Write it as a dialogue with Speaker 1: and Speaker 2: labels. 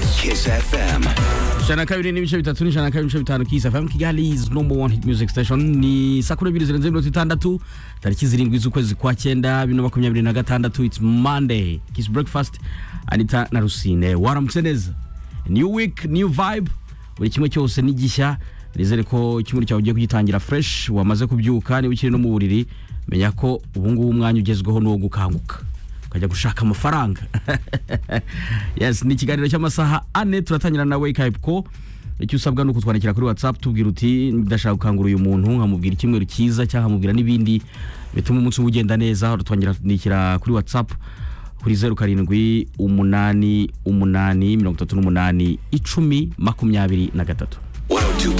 Speaker 1: Kiss FM.
Speaker 2: jana kabiri n'ibice bitatu n'ijana na kabiri n'ibice bitanu kisa fm kigali is number one hit music station ni saa kumi n'ebyiri zirenze mirongo itandatu tariki zirindwi z'ukwezi kwa cyenda bibiri na makumyabiri na gatandatu its monday kiss breakfast anita na rusine waramutse neza new week new vibe buri kimwe cyose ni gishya nizere ko icyumweru cyawe ugiye kugitangira fresh wamaze kubyuka niba ukiri no mu buriri menya ko ubungubu umwanya ugezweho ni uwo gukanguka ukajya gushaka amafaranga yes ni ikiganiro cy'amasaha ane turatangira nawe kayipko icyo usabwa ni ukutwandikira kuri whatsapp tubwira uti ndashaka gukangura uyu muntu nkamubwira icyumweru cyiza cyangwa nkamubwira n'ibindi bituma umunsi uba ugenda neza uratwandikira kuri whatsapp kuri zeru karindwi umunani umunani mirongo itatu n'umunani icumi makumyabiri na gatatu
Speaker 1: 102.7